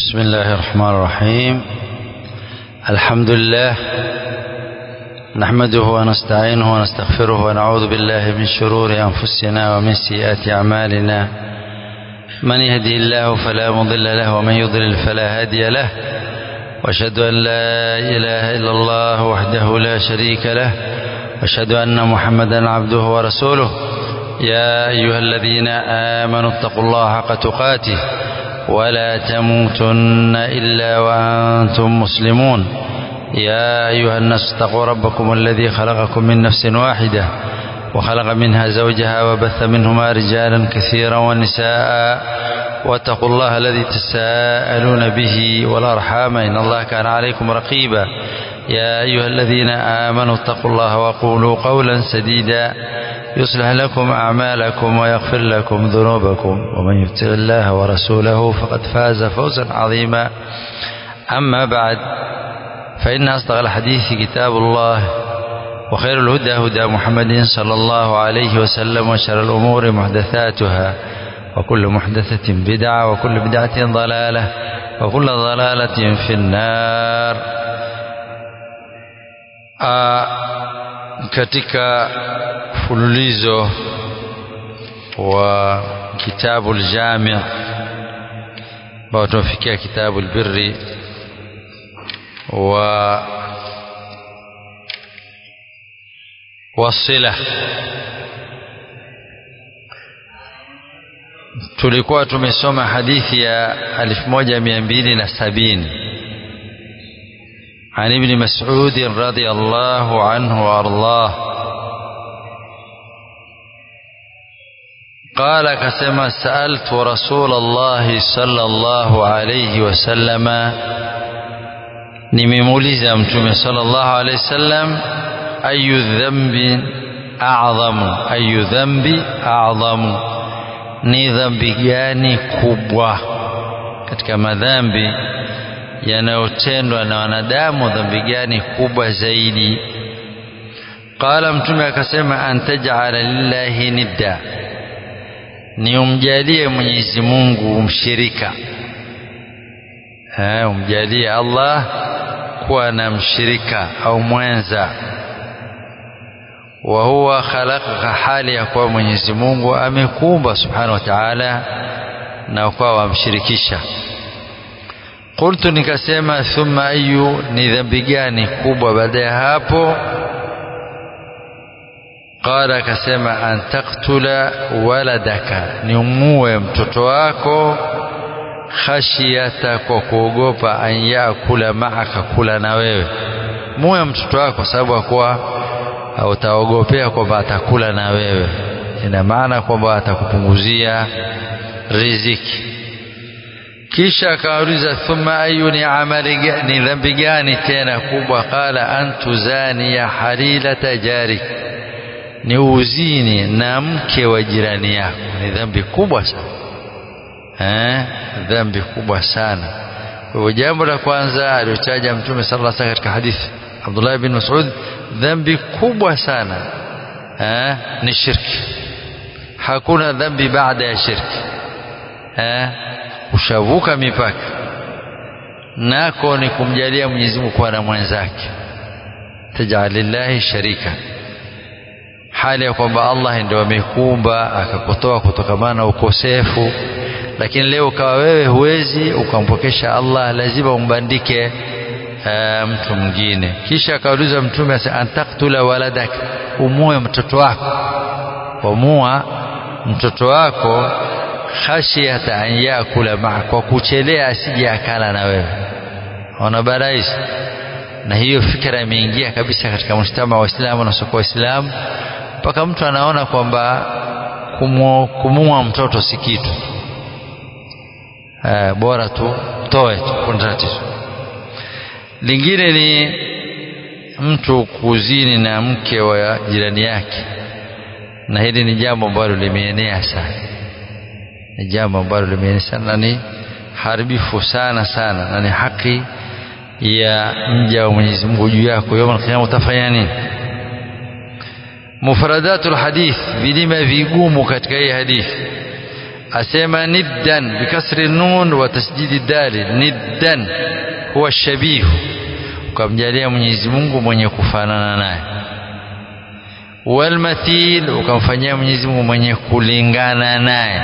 بسم الله الرحمن الرحيم الحمد لله نحمده ونستعينه ونستغفره ونعوذ بالله من شرور أنفسنا ومن سيئات أعمالنا من يهدي الله فلا مضل له ومن يضلل فلا هادي له واشهد أن لا إله إلا الله وحده لا شريك له واشهد أن محمدا عبده ورسوله يا أيها الذين آمنوا اتقوا الله حق تقاته ولا تموتن إلا وأنتم مسلمون يا أيها الناس اتقوا ربكم الذي خلقكم من نفس واحدة وخلق منها زوجها وبث منهما رجالا كثيرا ونساء واتقوا الله الذي تساءلون به والأرحام إن الله كان عليكم رقيبا يا أيها الذين آمنوا اتقوا الله وقولوا قولا سديدا يصلح لكم أعمالكم ويغفر لكم ذنوبكم ومن يطع الله ورسوله فقد فاز فوزا عظيما أما بعد فإن أصدق الحديث كتاب الله وخير الهدى هدى محمد صلى الله عليه وسلم وشر الأمور محدثاتها وكل محدثة بدعة وكل بدعة ضلالة وكل ضلالة في النار آه katika mfululizo wa kitabu aljami ambao tumefikia kitabu albirri wa wasila tulikuwa tumesoma hadithi ya 1270 عن ابن مسعود رضي الله عنه وارضاه قال كسما سألت رسول الله صلى الله عليه وسلم nimemuuliza mtume sallallahu alaihi wasallam ayu dhambi a'zamu ayu dhambi a'zamu ni dhambi gani kubwa katika madhambi yanayotendwa na wanadamu dhambi gani kubwa zaidi qala mtume akasema antaj'ala lillahi nidda ni umjalie Mwenyezi Mungu mshirika eh umjalie Allah kuwa na mshirika au mwenza wa huwa khalaqa hali ya kuwa Mwenyezi Mungu amekumba subhanahu wa ta'ala na kwa wamshirikisha qultu nikasema thumma ayu ni dhambi gani kubwa baada ya hapo qala akasema an taktula waladaka ni umue mtoto wako khashiyata kwa kuogopa an yakula maaka kula na wewe muwe mtoto wako sababu akuwa utaogopea kwamba atakula na wewe ina maana kwamba atakupunguzia riziki kisha akauliza thumma ayu ni amali ni dhambi gani tena kubwa qala antuzani ya halilata jarik ni uzini na mke wa jirani yako ni dhambi kubwa sana eh dhambi kubwa sana kwa hivyo jambo la kwanza aliotaja mtume sallallahu alaihi wasallam katika hadithi Abdullah bin Mas'ud dhambi kubwa sana eh ni shirki hakuna dhambi baada ya shirki eh ushavuka mipaka nako ni kumjalia Mwenyezi Mungu kuwa na mwenzake tajalillahi sharika hali ya kwamba Allah ndio amekuumba akakutoa kutokamana na ukosefu lakini leo ukawa wewe huwezi ukampokesha Allah lazima umbandike uh, mtu mwingine kisha akauliza mtume asa antaktula waladak umue mtoto wako umua mtoto wako khashiyata an yakula maa kwa kuchelea asije akala na wewe ona barais na hiyo fikra imeingia kabisa katika mshtama wa Waislamu na soko Waislamu mpaka mtu anaona kwamba kumua mtoto si kitu eh, bora tu toe tu kuna tatizo lingine ni mtu kuzini na mke wa jirani yake na hili ni jambo ambalo limeenea sana ni jambo ambalo limeenea sana na ni haribifu sana sana na ni haki ya mja wa Mwenyezi Mungu juu yako yawm al-qiyama utafanya nini mufradatul hadith vilima vigumu katika hii hadithi asema niddan bikasri nun wa tasdidi dali niddan huwa shabihu ukamjalia Mwenyezi Mungu mwenye kufanana naye walmathil ukamfanyia Mwenyezi Mungu mwenye kulingana naye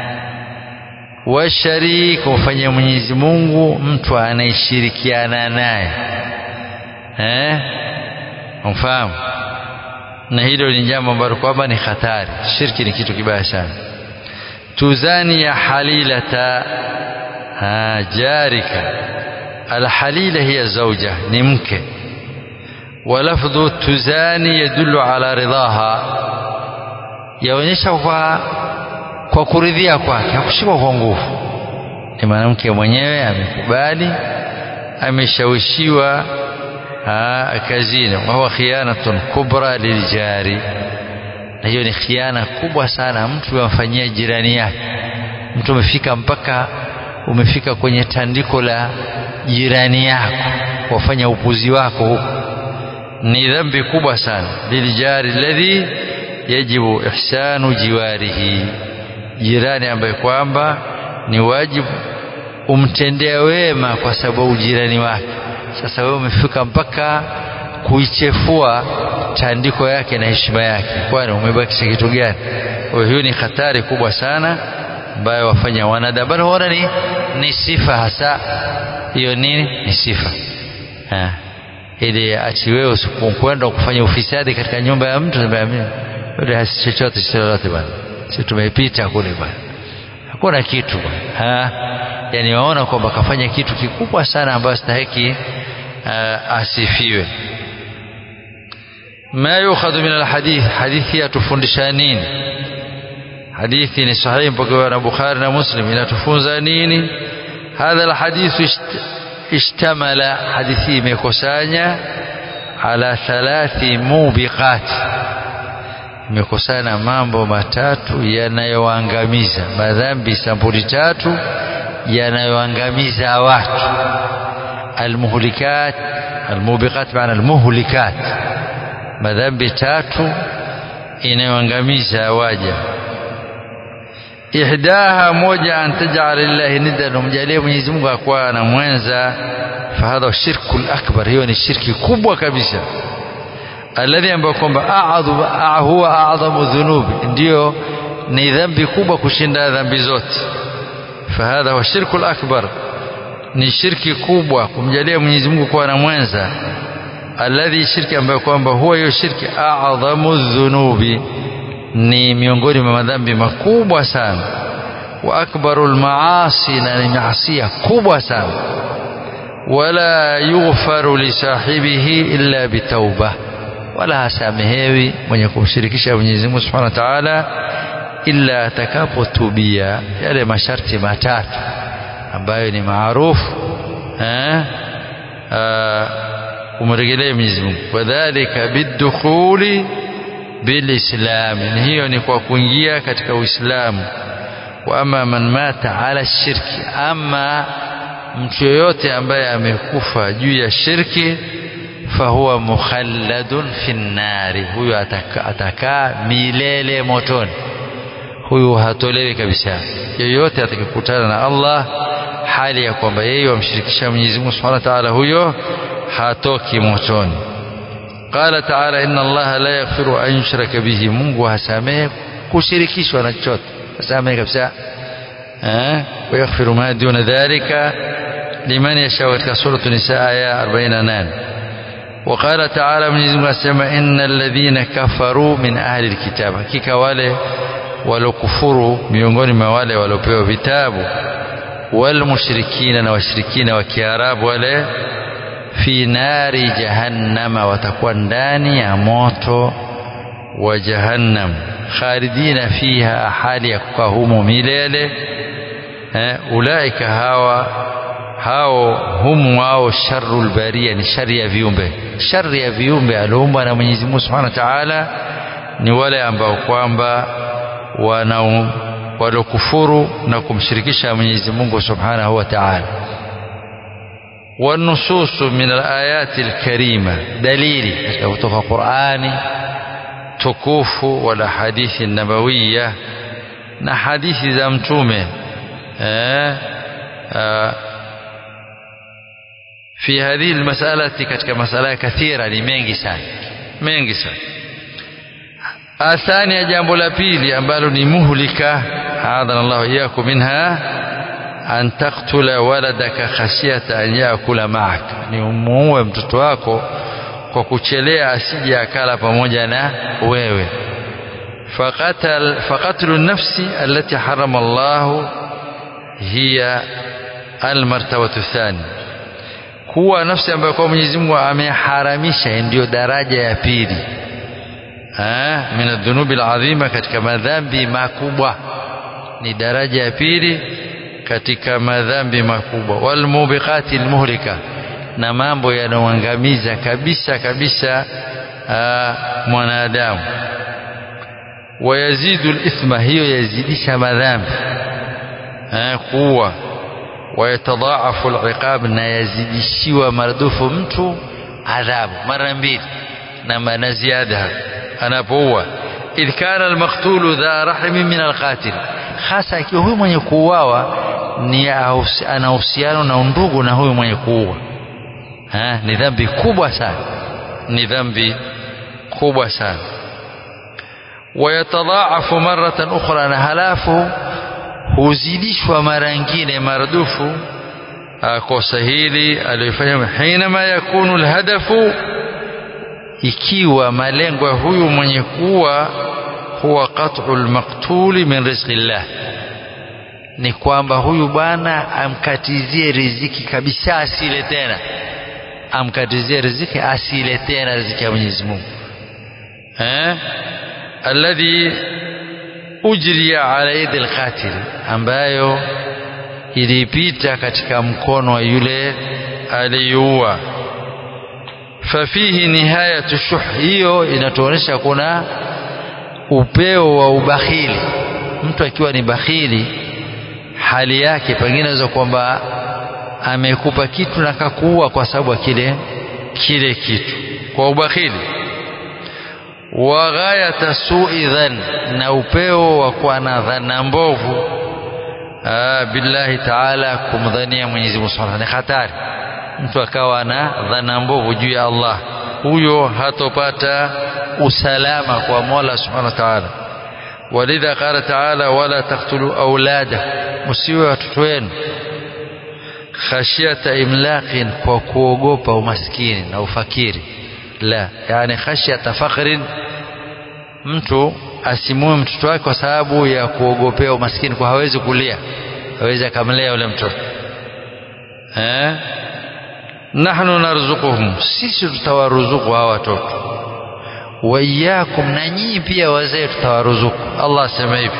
washarik kumfanyia Mwenyezi Mungu mtu anayeshirikiana naye eh umfahamu na hilo ni jambo ambalo kwamba ni hatari shirki ni kitu kibaya sana tuzani ya halilata ha, jarika alhalila hiya zauja ni mke walafdhu tuzani yadullu ala ridhaha yaonyesha kwa kwa kuridhia kwake hakushikwa kwa nguvu ni mwanamke mwenyewe amekubali ameshawishiwa kazini wahuwa khianatun kubra liljari na hiyo ni khiana kubwa sana mtu amfanyia jirani yake mtu umefika mpaka umefika kwenye tandiko la jirani yako wafanya upuzi wako huko ni dhambi kubwa sana liljari alladhi yajibu ihsanu jiwarihi jirani ambaye kwamba ni wajibu umtendea wema kwa sababu jirani wake sasa wewe umefika mpaka kuichefua tandiko yake na heshima yake kwani umebakisha kitu gani kwa hiyo ni hatari kubwa sana ambayo wafanya wanadamu bali huona ni, ni sifa hasa hiyo nini ni sifa ha. ili ati wewe usikwenda kufanya ufisadi katika nyumba ya mtu yule hasi chochote chochote bwana si tumepita kule bwana hakuna kitu bwana yani waona kwamba kafanya kitu kikubwa sana ambayo stahiki uh, asifiwe ma yukhadhu min alhadith hadithi yatufundisha nini hadithi ni sahihi mpokewa na Bukhari na Muslim inatufunza nini hadha alhadith ishtamala hadithi imekusanya ala thalathi mubiqat imekusanya mambo matatu yanayoangamiza madhambi sampuli tatu yanayoangamiza watu almuhlikat almubiqat maana almuhlikat madhambi tatu inayoangamiza waja ihdaha moja an taj'ala lillahi niddan umjalie Mwenyezi Mungu akuwa na mwenza fahadha shirku akbar hiyo ni shirki kubwa kabisa alladhi ambayo kwamba huwa a'dhamu dhunubi ndio ni dhambi kubwa kushinda dhambi zote fahadha huwa shirku akbar ni shirki kubwa kumjalia Mwenyezi Mungu kuwa na mwenza alladhi shirki ambayo kwamba huwa hiyo shirki a'dhamu dhunubi ni miongoni mwa madhambi makubwa sana wa akbarul maasi na ni maasia kubwa sana wala yughfaru li sahibihi illa bitauba wala hasamehewi mwenye kumshirikisha Mwenyezi Mungu Subhanahu wa Ta'ala illa atakapotubia yale masharti matatu ambayo ni maarufu eh umregelee Mwenyezi Mungu wadhālika bidukhuli bilislam hiyo ni kwa kuingia katika Uislamu wa ama man mata ala shirki ama mtu yoyote ambaye amekufa juu ya shirki fahuwa mukhalladun fi nnari huyo atakaa ataka milele motoni huyu hatolewi kabisa yoyote atakikutana na Allah hali ya kwamba yeye wamshirikisha Mwenyezi Mungu Subhanahu wa Ta'ala huyo hatoki motoni qala ta'ala inna allaha la yaghfiru an yushraka bihi mungu hasamehe kushirikishwa na chochote hasamehe kabisa eh wa yaghfiru ma duna dhalika liman yasha katika sura nisa aya 48 وقال تعالى من يزم السماء إن الذين كفروا من أهل الكتاب hakika wale walokufuru miongoni mwa wale waliopewa vitabu walmushrikina na washirikina wa Kiarabu wale fi nari jahannama watakuwa ndani ya moto wa jahannam khalidina fiha hali ya kukaa humo milele eh, ulaika hawa hao humu wao sharrul baria ni shari ya viumbe shari ya viumbe aliumbwa na Mwenyezi Mungu Subhanahu wa Ta'ala ni wale ambao kwamba wana walokufuru na kumshirikisha Mwenyezi Mungu Subhanahu wa Ta'ala والنصوص من الآيات الكريمة دليل kutoka Qur'ani tukufu wala hadithi nabawiyya na hadithi za mtume eh, uh, في هذه المسألة katika masala kathira ni mengi sana mengi sana athani ya jambo la pili ambalo ni muhlika adana Allah iyakum minha an taktula waladaka khashyata an yakula ma'ak ni umuue mtoto wako kwa kuchelea asije akala pamoja na wewe faqatal faqatlu nafsi allati harama Allah hiya almartabatu thani kuwa nafsi ambayo kwa Mwenyezi Mungu ameharamisha ndiyo daraja ya pili min adhunubi aladhima katika madhambi makubwa ni daraja ya pili katika madhambi makubwa walmubiqati almuhlika na mambo yanayoangamiza kabisa kabisa mwanadamu wayazidu alithma hiyo yazidisha madhambi kuwa wayatadhaafu aliqab na yazidishiwa maradufu mtu adhabu mara mbili na na ziada anapoua idh kana almaqtulu dha rahmi min alqatil hasa ikiwa huyu mwenye kuuawa ni ana uhusiano na undugu na huyu mwenye kuua ni dhambi kubwa sana ni dhambi kubwa sana wayatadhaafu maratan ukhra na halafu huzidishwa mara nyingine maradufu kosa hili aliyofanya hinama yakunu alhadafu ikiwa malengo ya huyu mwenye kuwa huwa qat'u almaqtuli min rizqillah ni kwamba huyu bwana amkatizie riziki kabisa asile tena amkatizie riziki asile tena riziki ya Mwenyezi Mungu eh alladhi ujriya ala yadi alqatil ambayo ilipita katika mkono wa yule aliyeua fafihi nihayatu shuh hiyo inatuonyesha kuna upeo wa ubakhili mtu akiwa ni bakhili hali yake pengine inaweza kwamba amekupa kitu na kakuua kwa sababu kile kile kitu kwa ubakhili wa ghayata su'i dhan na upeo wa kuwa na dhana mbovu billahi taala kumdhania Mwenyezi Mungu Subhanahu ni hatari mtu akawa na dhana mbovu juu ya Allah huyo hatopata usalama kwa Mola Subhanahu wa Ta'ala walidha qala ta'ala wala taqtulu aulada msiwe watoto wenu khashyata imlaqin kwa kuogopa umaskini na ufakiri la yani khashyata fakhrin mtu asimue mtoto wake kwa sababu ya kuogopea umaskini kwa hawezi kulia hawezi akamlea yule mtoto eh nahnu narzuquhum sisi tutawaruzuku hawa watoto waiyakum na nyinyi pia wazee tutawaruzuku Allah asema hivi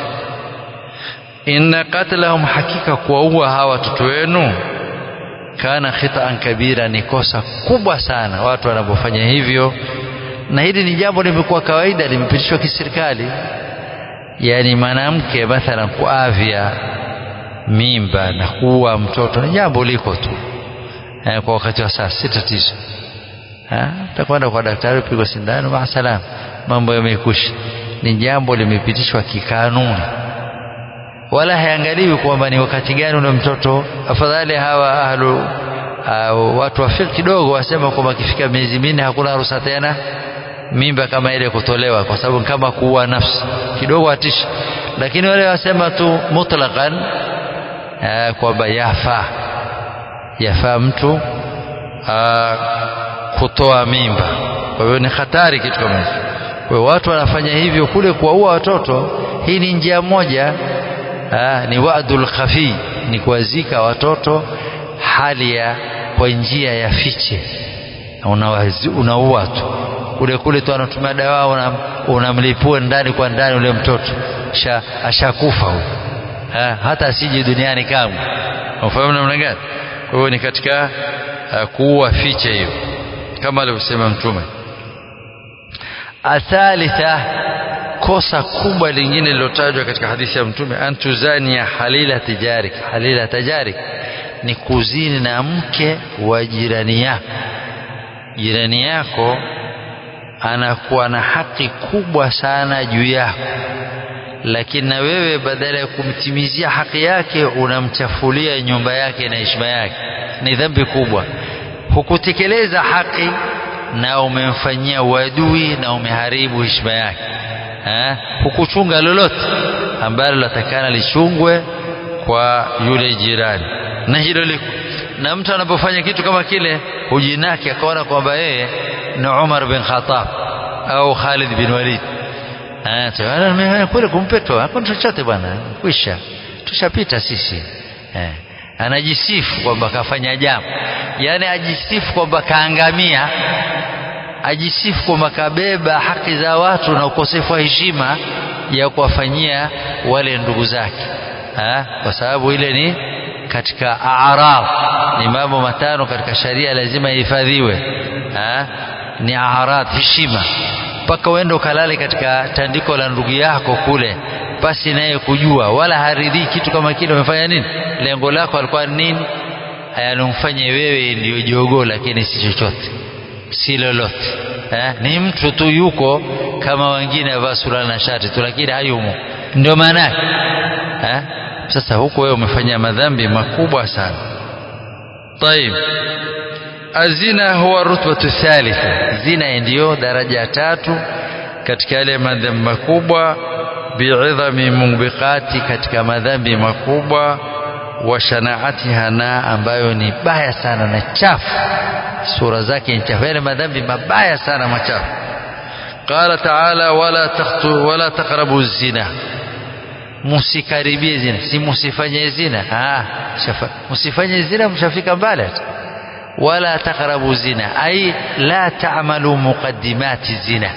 inna qatlahum hakika kuwaua hawa watoto wenu kana khitaan kabira ni kosa kubwa sana watu wanapofanya hivyo na hili ni jambo limekuwa kawaida limepitishwa kiserikali yani mwanamke mathalan kuavya mimba na kuua mtoto ni jambo liko tu eh, kwa wakati wa sasa si tatizo utakwenda kwa daktari upigwa sindano maasalam mambo yamekusha ni jambo limepitishwa kikanuni wala haangaliwi kwamba ni wakati gani ule mtoto afadhali hawa ahlu uh, watu wa fiqh kidogo wasema kwamba kifika miezi minne hakuna ruhusa tena mimba kama ile kutolewa kwa sababu kama kuua nafsi kidogo atisha lakini wale wasema tu mutlaqan uh, kwamba yafaa yafaa mtu uh, kutoa mimba kwa hiyo ni hatari kitu kama hicho kwa hiyo watu wanafanya hivyo kule kuwaua watoto hii ni njia moja aa, ni wa'dul khafi ni kuwazika watoto hali ya kwa njia ya fiche unaua tu kule kule tu anatumia dawa unamlipua una ndani kwa ndani ule mtoto ashakufa huyo hata asije duniani kamwe unafahamu namna gani kwa hiyo ni katika uh, kuua fiche hiyo kama alivyosema mtume athalitha kosa kubwa lingine lilotajwa katika hadithi ya mtume antuzania halila tijarik halila tajarik ni kuzini na mke wa jirani yako jirani yako anakuwa na haki kubwa sana juu yako lakini na wewe badala ya kumtimizia haki yake unamchafulia nyumba yake na heshima yake ni dhambi kubwa hukutekeleza haki na umemfanyia uadui na umeharibu heshima yake eh? hukuchunga lolote ambalo latakana lichungwe kwa yule jirani na hilo liko na mtu anapofanya kitu kama kile hujinaki akaona kwamba yeye ni Umar bin Khattab au Khalid bin Walid eh kule kumpeto hakuna chochote bwana kwisha tushapita sisi eh anajisifu kwamba kafanya jambo yani ajisifu kwamba kaangamia ajisifu kwamba kabeba haki za watu na ukosefu wa heshima ya kuwafanyia wale ndugu zake ha? kwa sababu ile ni katika araf ni mambo matano katika sharia lazima ihifadhiwe ni arad heshima mpaka uende ukalale katika tandiko la ndugu yako kule basi naye kujua wala haridhii kitu kama kile umefanya nini lengo lako alikuwa nini yanumfanye wewe ndio jogoo lakini si chochote si lolote eh? ni mtu tu yuko kama wengine avaa suruali na shati tu lakini hayumo ndio maana yake eh? sasa huko wewe umefanya madhambi makubwa sana طيب azina huwa rutbatu thalitha zina ndiyo daraja tatu katika yale madhambi makubwa bi'idhami mubiqati katika madhambi makubwa wa shanaatiha na ambayo ni baya sana na chafu sura zake ni chafu yale madhambi mabaya sana machafu qala ta'ala wala taqtu wala taqrabu zina musikaribie zina si musifanye zina ah musifanye zina mshafika mbali wala taqrabu zina ay la ta'malu muqaddimati zina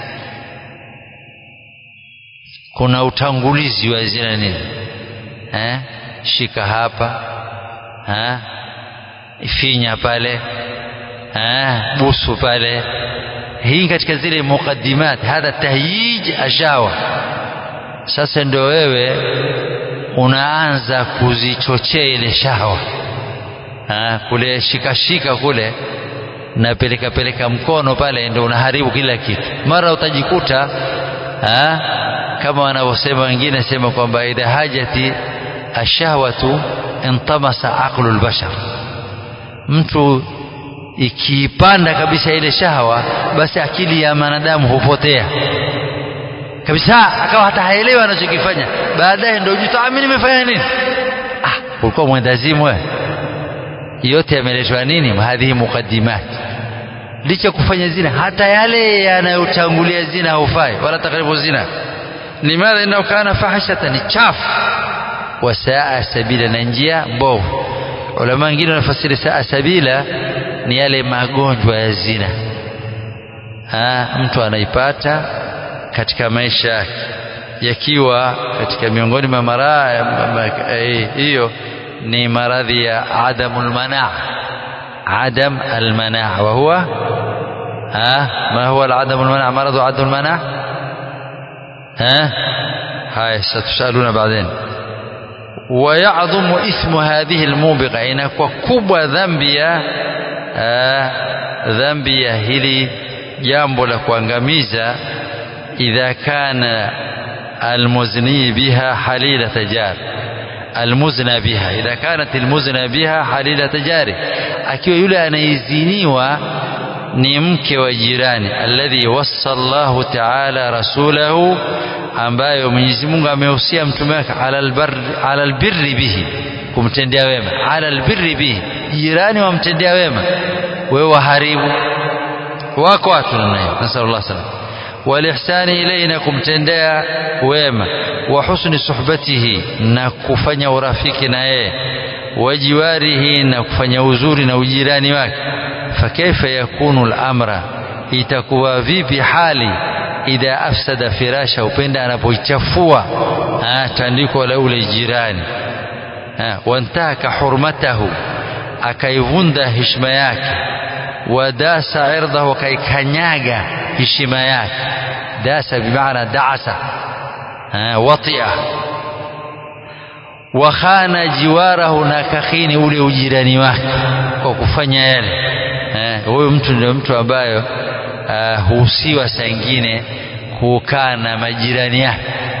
kuna utangulizi wa zina nini eh shika hapa eh finya pale eh busu pale hii katika zile muqaddimat hadha tahyij ashawa sasa ndio wewe unaanza kuzichochea ile shawa ha, kule shika shika kule na peleka peleka mkono pale ndio unaharibu kila kitu mara utajikuta ha, kama wanavyosema wengine sema kwamba idha hajati ashahwatu intamasa aqlu albashar mtu ikiipanda kabisa ile shahawa basi akili ya mwanadamu hupotea kabisa akawa hata haelewi anachokifanya baadaye ndio juta mimi nimefanya nini ah ulikuwa mwendazimu wewe yote yameletwa nini hadhihi muqaddimat licha kufanya zina hata yale yanayotangulia zina haufai wala takribu zina limadha innahu kana fahishatan ni chafu wa saa sabila na njia mbovu ulama wengine wanafasiri saa sabila ni yale magonjwa ya zina ha, mtu anaipata katika maisha yake yakiwa katika miongoni mwa maradhi hiyo ni maradhi ya adamul manaa adam almanaa wa huwa ha ma huwa العدم المناع مرض عدم المناع ها هاي ستسألون بعدين ويعظم اسم هذه الموبقة inakuwa kubwa dhambi ya dhambi ya hili jambo la kuangamiza idha kana almuzni biha halilata jar almuzna biha idha kanat almuzna biha halilata jari akiwa yule anaiziniwa ni mke wa jirani alladhi wassa Allahu ta'ala rasulahu ambayo Mwenyezi Mungu amehusia mtume wake ala albirri bihi kumtendea wema ala albirri bihi jirani wamtendea wema wewe waharibu wako watu namna hiyo nasallallahu alaihi walihsani ilayna kumtendea wema wa husni suhbatihi na kufanya urafiki na yeye wajiwarihi na kufanya uzuri na ujirani wake fakaifa yakunu al-amra itakuwa vipi hali idha afsada firasha upenda anapoichafua tandiko la ule jirani wantaka hurmatahu akaivunda heshima yake wadasa irdahu akaikanyaga heshima yake dasa bimaana daasa watia wakhana jiwarahu na kakhini ule ujirani wake kwa kufanya yale huyu mtu ndio mtu ambayo huhusiwa saa ingine kukaa na majirani yake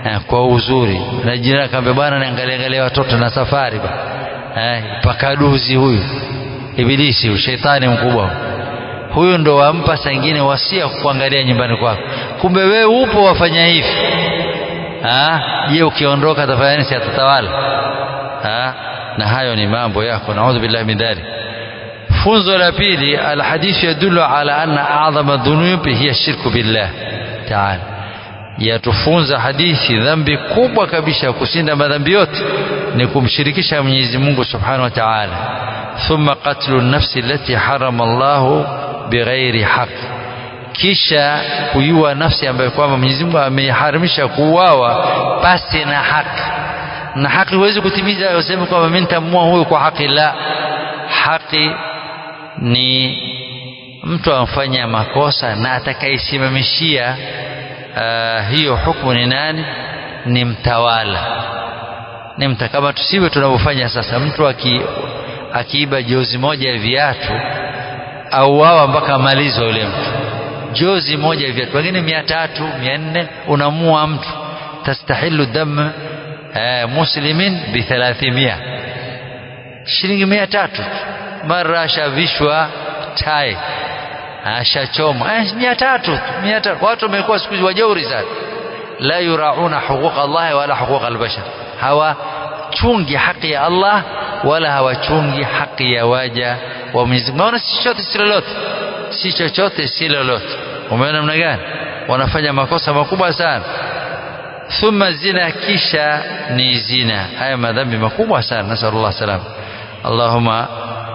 eh, kwa uzuri na jirani akamwambia bwana niangalie angalia watoto na safari ba eh, pakaduzi huyu ibilisi huyu shetani mkubwa huyu ndo wampa saa ingine wasia kuangalia nyumbani kwako kumbe wewe upo wafanya hivi je ukiondoka atafanya nini si atatawala na hayo ni mambo yako naudhu billahi min dhalik funzo la pili alhadithu yadullu ala anna a'dhama dhunubi hiya shirku billah ta'ala yatufunza hadithi dhambi kubwa kabisa ya kushinda madhambi yote ni kumshirikisha Mwenyezi Mungu Subhanahu wa Ta'ala thumma qatlu an-nafsi allati harama Allah bighairi haqq kisha kuiua nafsi ambayo kwamba Mwenyezi Mungu ameharimisha kuuawa pasi na haki na haki huwezi kutimiza useme kwamba mimi nitamua huyu kwa haki la haki ni mtu amfanya makosa na atakaisimamishia uh, hiyo hukumu ni nani ni mtawala ni mta kama tusiwe tunavyofanya sasa mtu aki, akiiba jozi moja ya viatu auawa mpaka amalizwa yule mtu jozi moja ya viatu pengine mia tatu mia nne unamua mtu tastahilu dam eh, muslimin bi thalathimia shilingi mia tatu mara ashavishwa tai ashachoma eh, mia tatu mia tatu watu wamekuwa siku hizi wajeuri sana la yurauna huquq Allah wala huquq albashar hawachungi haki ya Allah wala hawachungi haki ya waja wa Mwenyezi Mungu si chochote si lolote si chochote si lolote umeona namna gani wanafanya makosa makubwa sana thumma zina kisha ni zina haya madhambi makubwa sana nasallallahu salam allahumma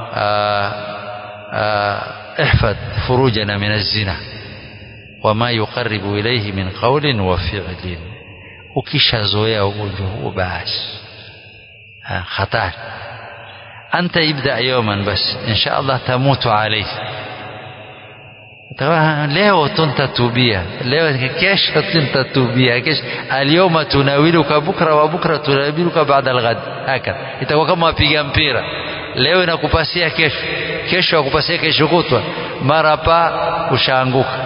احفظ فروجنا من الزنا وما يقرب إليه من قول وفعل ukishazoea ugonjwa huo basi hatari anta ibda yawman bas insha Allah tamutu alayhi leo tuntatubia leo kesho tuntatubia kesho alyawma tunawiluka bukra wa bukra tunawiluka baada alghad hakadha itakuwa kama wapiga mpira leo inakupasia kesho kesho akupasia kesho kutwa mara pa ushaanguka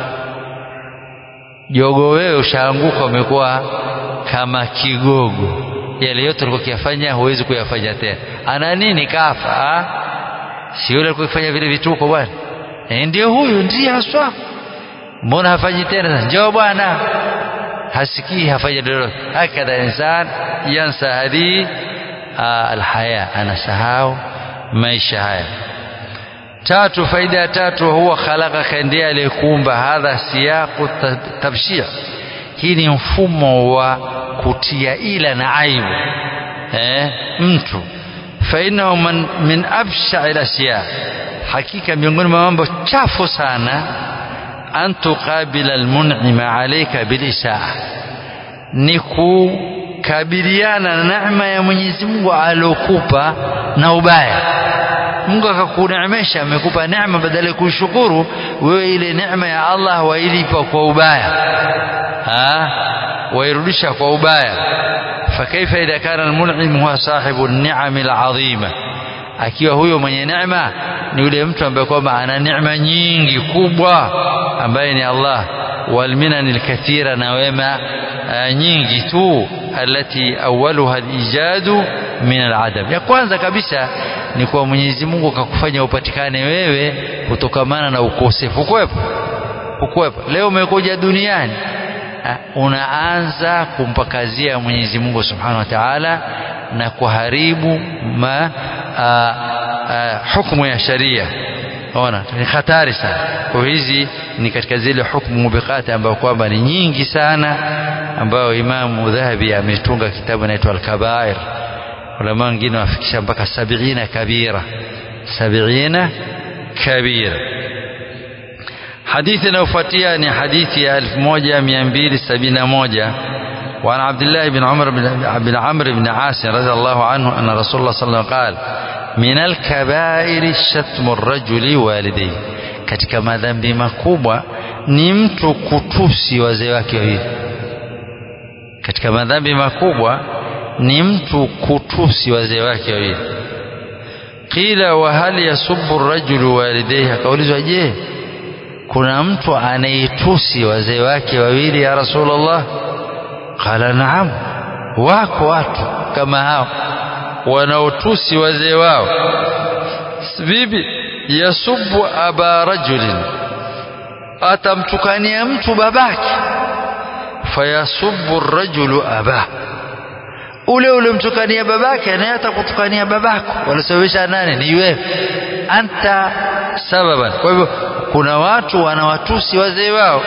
jogo wewe ushaanguka umekuwa kama kigogo yale yote ulikuwa kuyafanya huwezi kuyafanya tena ana nini kafa si yule alikuwa kufanya vile vituko bwana e, ndio huyu ndiye haswa mbona hafanyi tena njoo bwana hasikii hafanyi lolote hakadha insan yansa hadhi alhaya anasahau maisha haya tatu faida ya tatu huwa khalaqa ndiye aliyekuumba hadha siyaqu tabshir hii ni mfumo wa kutia ila na aibu eh, mtu fainahu min absha lasya hakika miongoni mwa mambo chafu sana an tuqabila almun'ima alayka bilisaa ni kukabiliana na neema ya Mwenyezi Mungu aliokupa na ubaya Mungu akakuneemesha amekupa neema badala ya kushukuru wewe ile neema ya Allah wailipa kwa ubaya ha wairudisha kwa ubaya fakaifa idha kana almun'im huwa sahibu an-ni'am al-'azima akiwa huyo mwenye neema ni yule mtu ambaye kwamba ana neema nyingi kubwa ambaye ni Allah والمنن الكثيرة نوema nyingi tu التي أولها الإيجاد من العدم ya kwanza kabisa ni kwa Mwenyezi Mungu akakufanya upatikane wewe kutokamana na ukosefu ukwepo ukwepo leo umekuja duniani unaanza kumpakazia Mwenyezi Mungu Subhanahu wa Ta'ala na kuharibu ma a, a, hukumu ya sharia ona ni hatari sana kwa hizi ni katika zile hukumu mubiqati ambayo kwamba ni nyingi sana ambayo Imamu Dhahabi ametunga kitabu inaitwa Al-Kabair ulama wengine wafikisha mpaka sabiina kabira sabiina kabira hadithi inayofuatia ni hadithi ya 1271 وعن عبد الله بن عمر بن عمرو بن عاص رضي الله عنه أن رسول الله صلى الله عليه وسلم قال من الكبائر شتم الرجل والديه katika madhambi makubwa ni mtu kutusi wazee wake wawili katika madhambi makubwa ni mtu kutusi wazee wake wawili qila wa hal yasubbu rajulu walidayhi akaulizwa je kuna mtu anaitusi wazee wake wawili ya rasulullah qala naam wako watu kama hao wanaotusi wazee wao bibi yasubu aba rajulin atamtukania mtu babake fayasubu rajulu abah ule ule mtukania babake naye atakutukania babako wanasababisha nani ni wewe anta sababan kwa hivyo kuna watu wanawatusi wazee wao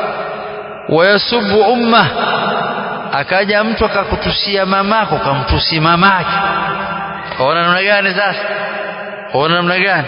wayasubu umma akaja mtu akakutusia mamako kamtusi mamake waona namna gani sasa waona namna gani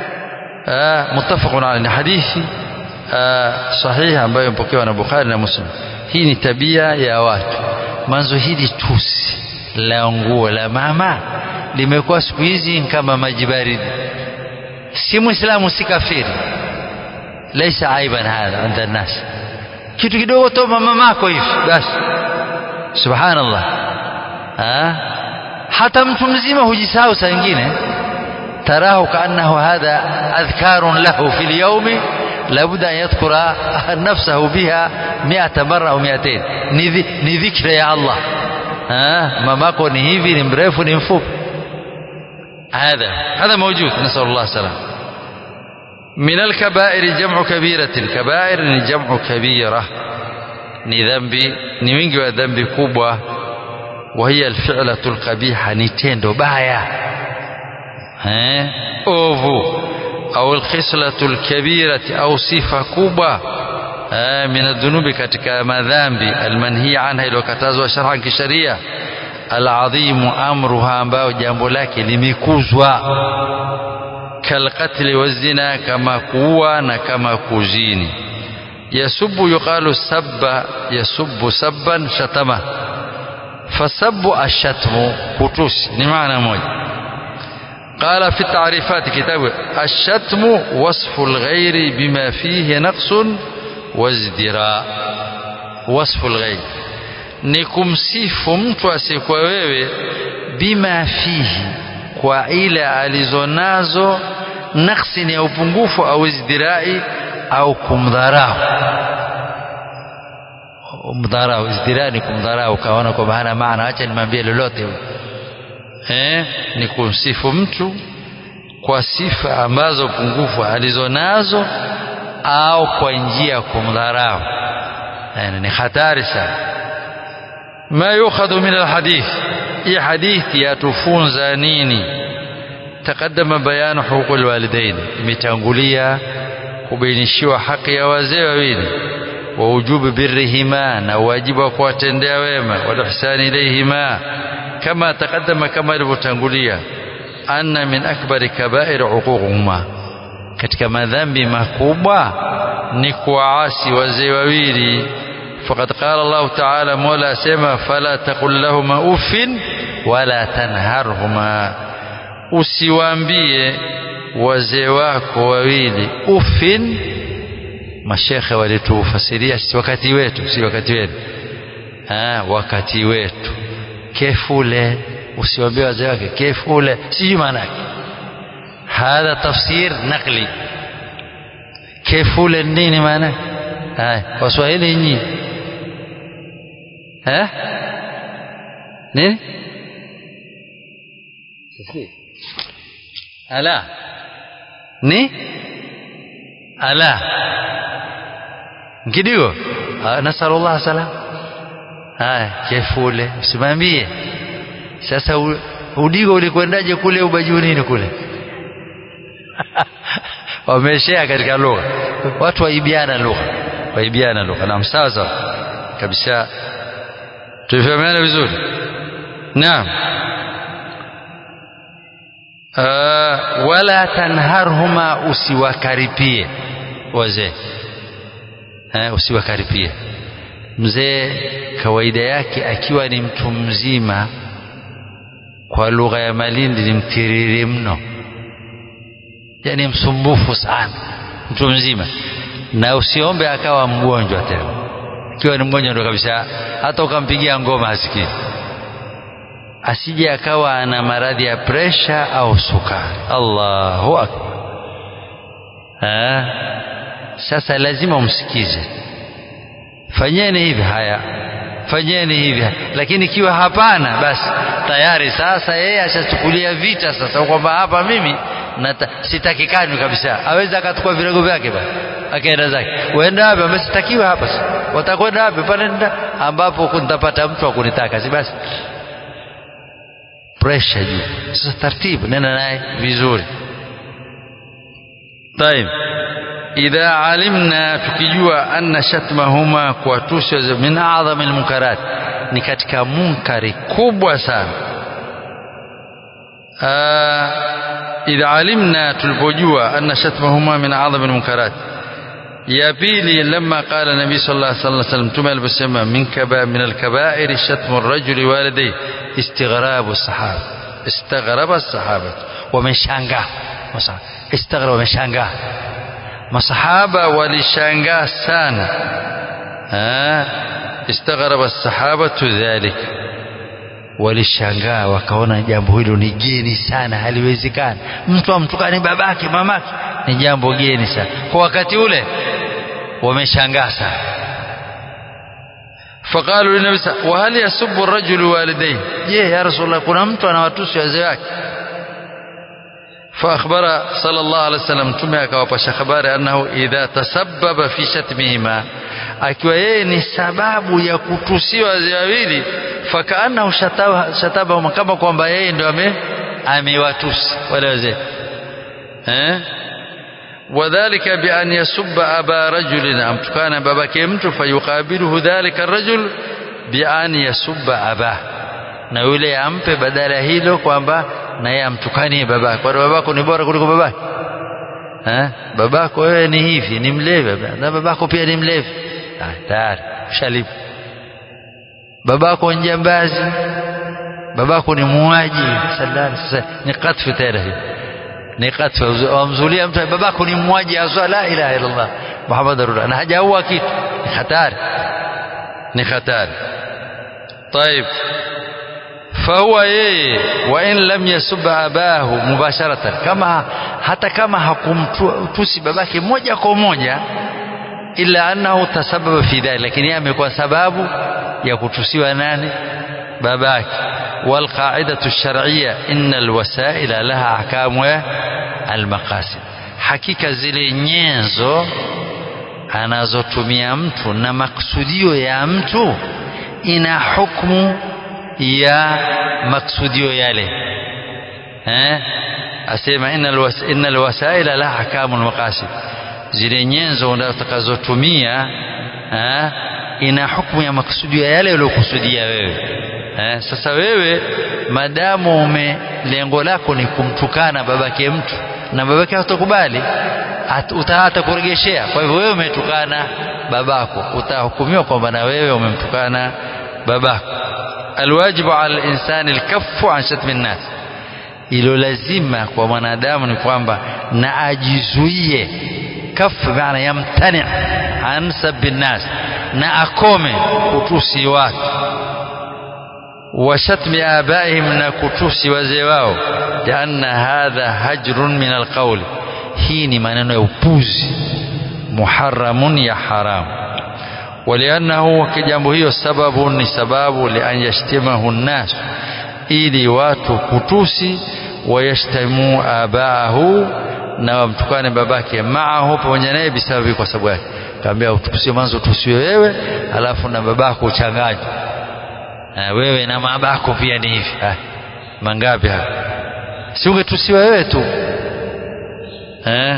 muttafaqun alayhi hadithi sahihi ambayo imepokewa na Bukhari na Muslim hii ni tabia ya watu mwanzo hili tusi la nguo la mama limekuwa siku hizi kama maji baridi si muislamu si kafiri laisa aiban hadha inda nas kitu kidogo tu mamako hivi basi subhanallah ha? hata mtu mzima hujisahau saa nyingine tarahu kaannahu hadha adhkarun lahu fi lyaumi لابد أن يذكر نفسه بها مئة مرة أو مئتين ni dhikra ya Allah mamako ni hivi ni mrefu ni mfupi هذا هذا موجود نسأل الله السلام من الكبائر جمع كبيرة الكبائر جمع كبيرة ni dhambi ni wingi wa dhambi kubwa وهي الفعلة القبيحة ni tendo baya eh ovu au alkhislatu alkabirati au sifa kubwa min adhunubi katika madhambi almanhiya anha iliyokatazwa sharhan kisharia aladhimu amruha ambayo jambo lake limekuzwa kalqatli wazina kama kuua na kama kuzini yasubu yuqalu sabba yasubu sabban shatama fasabu ashatmu kutusi ni maana moja قال في التعريفات كتاب الشتم وصف الغير بما فيه نقص وازدراء وصف الغير ni kumsifu mtu asiyekuwa wewe bima fihi kwa ile alizonazo naksi ni ya upungufu au izdirai au kumdharau mdharau izdirai ni kumdharau ukaona kwamba hana maana acha nimwambie lolote eh, ni kumsifu mtu kwa sifa ambazo pungufu alizonazo au kwa njia ya kumdharau yani ni hatari sana ma yukhadhu min alhadith hii hadithi yatufunza nini taqaddama bayanu huquq alwalidain imetangulia kubainishiwa haki ya wazee wawili wa ujubu birrihima na wajibu wa kuwatendea wema wal ihsani ilayhima كما تقدم كما ilivyotangulia anna min akbari kabair uququhuma katika madhambi makubwa ni kuwaasi wazee wawili faqad qala Allah ta'ala mola asema fala taqul lahuma uffin wala tanharhuma usiwaambie wazee wako wawili uffin mashekhe walitufasiria si wakati wetu si wakati wetu ha, wakati wetu kefule usiwaambie wazee wake kefule sijui maana yake hadha tafsir naqli kefule nini maana haya waswahili nyinyi eh nini ala ni ala kidigo nasallallahu salam haya chefule usimwambie sasa udigo ulikwendaje kule ubajuu nini kule wameshea katika lugha watu waibiana lugha waibiana lugha naam sawa sawa kabisa tufahamiana vizuri naam uh, wala tanharhuma usiwakaripie wazee uh, usiwakaripie mzee kawaida yake akiwa ni mtu mzima kwa lugha ya Malindi ni mtiriri mno, yani msumbufu sana, mtu mzima. Na usiombe akawa mgonjwa tena, akiwa ni mgonjwa ndo kabisa, hata ukampigia ngoma hasikii. Asije akawa ana maradhi ya presha au sukari. Allahu akbar! Sasa lazima umsikize fanyeni hivi haya fanyeni hivi lakini ikiwa hapana basi tayari sasa yeye ashachukulia vita sasa kwamba hapa mimi nata, sitakikani kabisa aweza akachukua virago vyake basi akaenda zake uenda wapi ambaye sitakiwa hapa watakwenda wapi pale ambapo nitapata mtu wa kunitaka si basi pressure juu sasa taratibu nenda naye vizuri طيب إذا علمنا tukijua anna shatmahuma kuwatusi min a'dham almunkarat ni katika munkari kubwa sana idha alimna tulipojua anna shatmahuma min a'dham almunkarat ya pili lama qala nabi sallallahu alaihi wasallam mtume aliposema min kaba min alkabair shatmu arrajuli walidayhi istighrabu sahaba istaghraba as-sahaba wameshangaa istaghraba wameshangaa masahaba walishangaa sana istaghraba as-sahabatu dhalik walishangaa wakaona jambo hilo ni geni sana haliwezekani mtu amtukane babake mamake ni jambo geni sana kwa wakati ule wameshangaa sana فقالوا للنبي وهل يسب الرجل والديه je ya rasulullah kuna mtu anawatusi wazee wake فأخبر صلى الله عليه وسلم mtume akawapasha habari annahu idha tasabbaba fi shatmihima akiwa yeye ni sababu ya kutusiwa wazee wawili fakaannahu shataba kama kwamba yeye ndo ame amewatusi wale wazee eh وذلك بأن يسب أبا رجل أم كان بابك mtu فيقابله ذلك الرجل بأن يسب أباه na yule ampe badala hilo kwamba na yeye amtukanie babake kwa babako ni bora kuliko babake eh babako wewe ni hivi ni mlevi na babako pia ni mlevi ah tayari shalibu babako njambazi babako ni muuaji sallallahu sasa ni katfu tena hii ni katfu wamzulia mtu babako ni muuaji azwa la ilaha illa Allah Muhammad rasulullah na hajaua kitu ni hatari ni hatari طيب فهو yeye wa in lam yasub abahu mubasharatan kama hata kama hakumtusi babake moja kwa moja illa annahu tasababa fi dhalik lakini yeye amekuwa sababu ya kutusiwa nani babake wal qa'idatu ash-shar'iyya inna al-wasa'ila laha ahkamu al-maqasid hakika zile nyenzo anazotumia mtu na maksudio ya mtu ina hukumu ya maksudio yale eh asema innal wasaila la ahkamu almaqasid zile nyenzo utakazotumia eh ina hukumu ya maksudio yale uliyokusudia wewe eh sasa wewe madamu ume lengo lako ni kumtukana babake mtu na babake hatakubali utahata kuregeshea kwa hivyo wewe umetukana babako utahukumiwa kwamba na wewe umemtukana babako alwajibu ala linsani lkafu an shatmi nnas ilo lazima kwa mwanadamu ni kwamba na ajizuie kafu maana yamtani an sabi nnas na akome kutusi watu wa shatmi abaihim na kutusi wazee wao lianna hadha hajrun min alqauli hii ni maneno ya upuzi muharamun ya haramu ولأنه kijambo hiyo sababu ni sababu lian yashtimahu nnas ili watu kutusi wayashtamu abaahu na wamtukane babake maahu pamoja naye bisababi kwa sababu yake kaambia utusiwe mwanzo utusiwe wewe alafu na babako uchanganywe wewe na babako pia ni hivi mangapi hapa si ungetusiwa wewe tu eh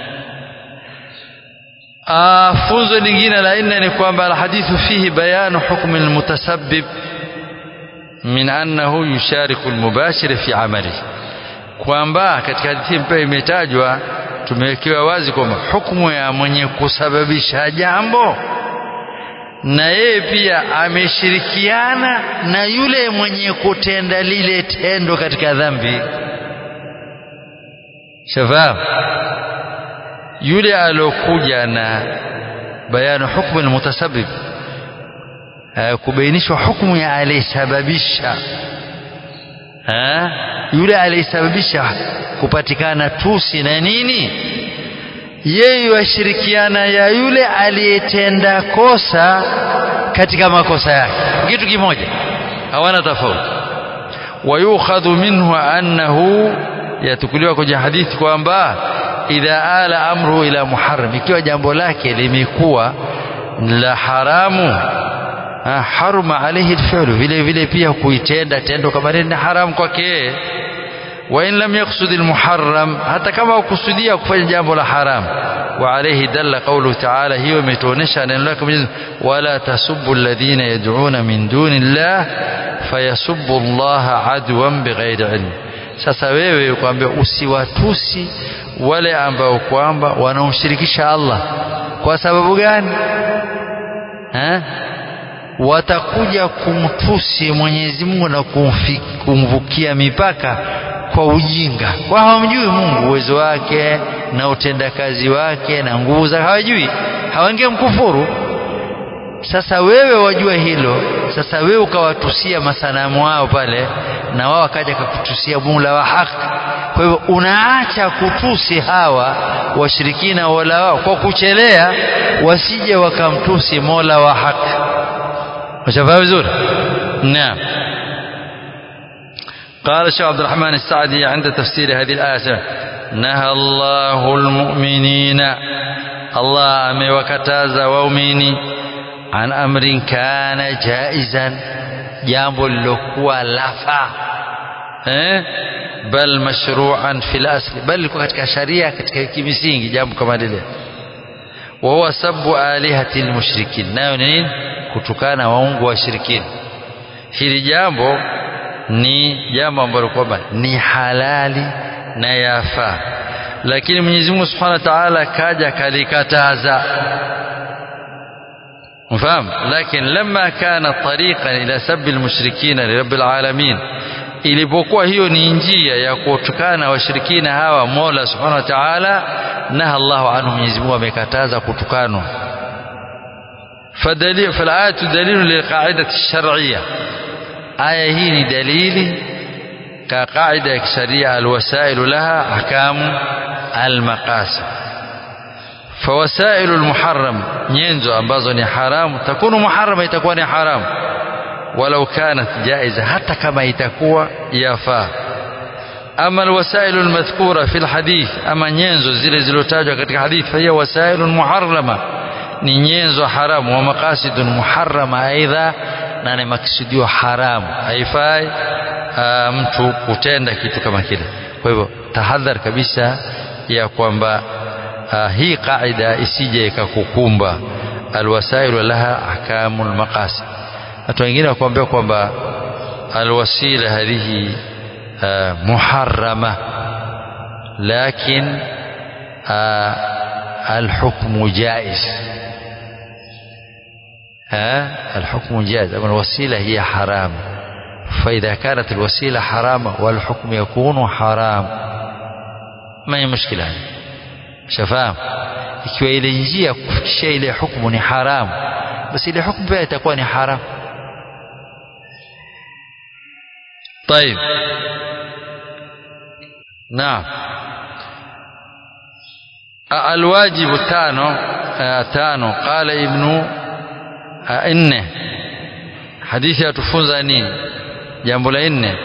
funzo lingine la nne ni kwamba alhadithu fihi bayanu hukmi almutasabbib min annahu yushariku almubashir fi amali kwamba katika hadithi pia imetajwa tumewekewa wazi kwamba hukumu ya mwenye kusababisha jambo na yeye pia ameshirikiana na yule mwenye kutenda lile tendo katika dhambi shafahamu yule alokuja na bayanu hukmu almutasabbib kubainishwa hukumu ya aliyesababisha yule aliyesababisha kupatikana tusi na nini yeye washirikiana ya yule aliyetenda kosa katika makosa yake kitu kimoja hawana tofauti wayukhadhu minhu annahu yatukuliwa kwenye hadithi kwamba idha ala amruhu ila muharram ikiwa jambo lake limekuwa la haramu haruma alayhi alfi'lu vile vile pia kuitenda tendo kama ni haramu kwake wa in lam yaqsud almuharram hata kama ukusudia kufanya jambo la haram wa alayhi dalla qawlu ta'ala hiyo imetuonesha neno lake Mwenyezi wala tasubbu alladhina yad'una min duni Allah fayasubbu Allah adwan bighairi ilm sasa wewe kwambia usiwatusi wale ambao kwamba wanaomshirikisha Allah kwa sababu gani eh watakuja kumtusi Mwenyezi Mungu na kumvukia mipaka kwa ujinga kwa hawamjui Mungu uwezo wake na utendakazi wake na nguvu zake hawajui hawange mkufuru sasa wewe wajua hilo sasa wewe ukawatusia masanamu wao pale na wao wakaja kukutusia Mola wa haki kwa hivyo unaacha kutusi hawa washirikina wala wao kwa kuchelea wasije wakamtusi Mola wa haki مشافها vizuri نعم قال الشيخ عبد الرحمن السعدي عند تفسير هذه الآية نهى الله المؤمنين الله amewakataza waumini an amrin kana jaizan jambo lilokuwa lafa eh bal mashru'an fil asli bal liko katika sharia katika kimisingi jambo kama lile wa huwa sabbu alihati almushrikin nayo nini kutukana waungu washirikina hili jambo ni jambo ambalo kwamba ni halali na yafaa lakini Mwenyezi Mungu Subhanahu wa Ta'ala kaja kalikataza mfahamu lakini lamma kana tariqan ila sabbi almushrikina lirabbil alamin ilipokuwa hiyo ni njia ya kutukana washirikina hawa Mola Subhanahu wa Ta'ala naha Allahu anhu Mwenyezi Mungu amekataza kutukanwa فدليل فالآية دليل للقاعدة الشرعية آية هي دليل كقاعدة شرعية الوسائل لها أحكام المقاصد فوسائل المحرم ينزو أنبازني حرام تكون محرمة تكون حرام ولو كانت جائزة حتى كما يتكوى يافا أما الوسائل المذكورة في الحديث أما ينزو زل زلوتاجو كتك حديث فهي وسائل محرمة ni nyenzo haramu wa maqasidun muharrama aidha na ni maksudio haramu haifai mtu kutenda kitu kama kile kwa hivyo tahadhar kabisa ya kwamba hii qaida isije ikakukumba alwasailu laha ahkamul maqasid watu wengine wakuambia kwamba alwasila hadhihi muharrama lakin الحكم جائز ها الحكم جائز أما الوسيلة هي حرام فإذا كانت الوسيلة حرام والحكم يكون حرام ما هي مشكلة شفاهم ikiwa ile njia kufikisha ile hukumu ni haramu basi ile hukumu pia itakuwa ni haramu طيب نعم الواجب تانو تانو قال ابن nne hadithi yatufunza nini jambo la nne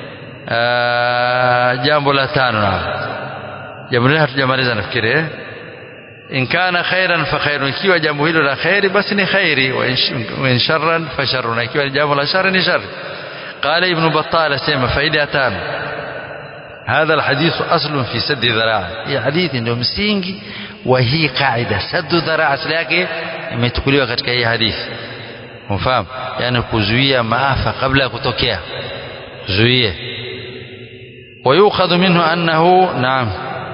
jambo la tano na jambo la hatujamaliza nafikiri eh in kana khairan fa khairun ikiwa jambo hilo la khairi basi ni khairi wa in sharran fa sharrun ikiwa jambo la shari ni shari قال ابن بطال سيما فائدة تانو هذا الحديث أصل في سد ذراع هي حديث ndio msingi wa hii kaida saddu dharaa asili yake imetukuliwa katika hii hadithi unafahamu yani kuzuia maafa kabla ya kutokea zuie ويؤخذ منه أنه نعم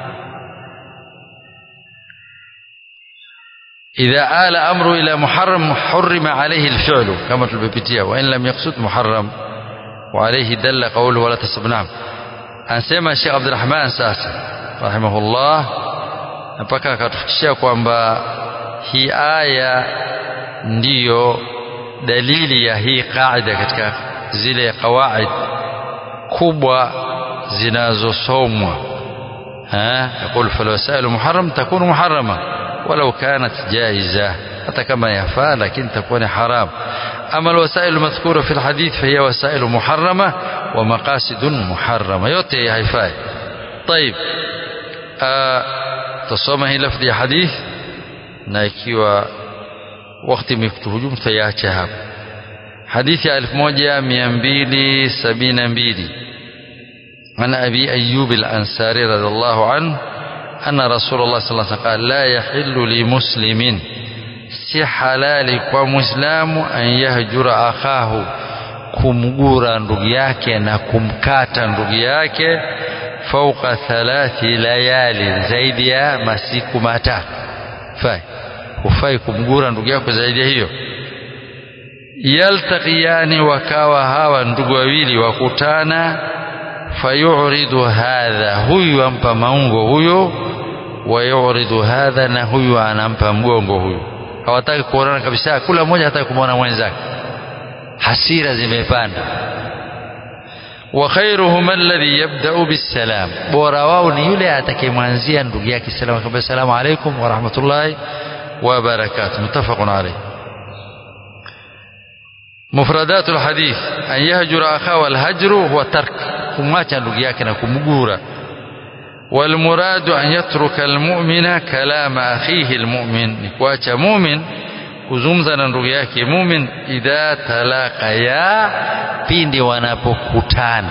إذا آل أمره إلى محرم حرم عليه الفعل كما تلبيتيا وإن لم يقصد محرم وعليه دل قوله ولا تسب نعم anasema Sheikh Abdulrahman sasa rahimahullah mpaka akatufikishia kwamba hii aya ndiyo dalili ya hii kaida katika zile kawaid kubwa zinazosomwa ها يقول فالوسائل محرم تكون محرمة ولو كانت جائزة حتى كما يفعل لكن تكون حرام أما الوسائل المذكورة في الحديث فهي وسائل محرمة ومقاصد محرمة yote haifai طيب tusoma hii lafdhi ya hadith na ikiwa wakati umekutuhujumu tutaiacha hapa hadithi ya 1272 عن أبي أيوب الأنصاري رضي الله عنه أن رسول الله صلى الله عليه وسلم قال لا يحل لمسلم si halali kwa muislamu an yahjura akhahu kumgura ndugu yake na kumkata ndugu yake fauka thalathi layali zaidi ya masiku matatu fai hufai kumgura ndugu yako zaidi ya hiyo yaltaqiyani wakawa hawa ndugu wawili wakutana fayuridu hadha huyu ampa maungo huyo wayuridu hadha na huyu anampa mgongo huyu hawataki kuonana kabisa kula mmoja hataki kumwona mwenzake hasira zimepanda wa khairuhum alladhi yabda'u bisalam bora wao ni yule atakayemwanzia ndugu yake salamu akamwambia salamu alaykum wa rahmatullahi wa barakatuh muttafaqun alayh مفردات الحديث أن يهجر أخاه الهجر هو ترك kumwacha ndugu yake na kumgura والمراد أن يترك المؤمن كلام أخيه المؤمن نكواcha mumin kuzungumza na ndugu yake mumin idha talaqaya pindi wanapokutana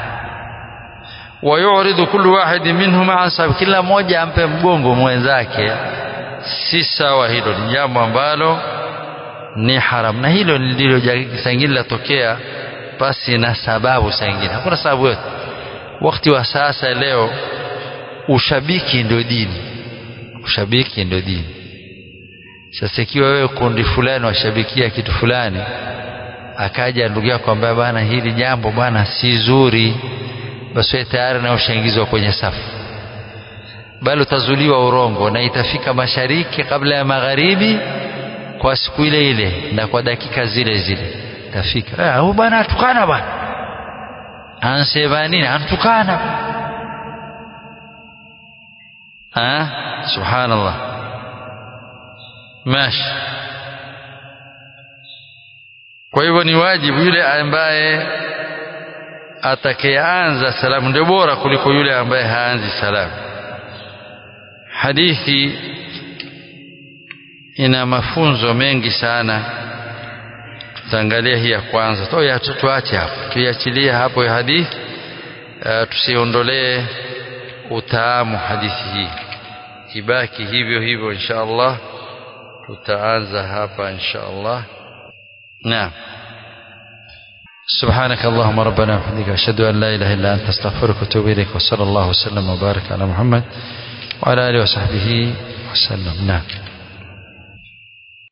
wayuridu kullu wahidi minhuma an sahibi kila mmoja ampe mgongo mwenzake si sawa hilo ni jambo ambalo ni haram na hilo ndilo sangine latokea basi na sababu sangine hakuna sababu yote wakati wa sasa leo ushabiki ndio dini ushabiki ndio dini sasa ikiwa wewe kundi fulani washabikia kitu fulani akaja ndugu yako ambaye bwana hili jambo bwana si zuri basi wewe tayari na ushaingizwa kwenye safu bali utazuliwa urongo na itafika mashariki kabla ya magharibi kwa siku ile ile na kwa dakika zile zile itafika huyu bwana atukana bwana ansema nini antukana ha subhanallah mashi kwa hivyo ni wajibu yule ambaye atakayeanza salamu ndio bora kuliko yule ambaye haanzi salamu hadithi ina mafunzo mengi sana tutaangalia hii ya kwanza toya tuache hapo tuiachilie hapo ya hadithi uh, tusiondolee utaamu hadithi hii ibaki hivyo hivyo insha Allah tutaanza hapa insha Allah naam سبحانك اللهم ربنا وبحمدك أشهد أن لا إله إلا أنت أستغفرك وأتوب إليك وصلى الله وسلم وبارك على محمد وعلى آله وصحبه وسلم نعم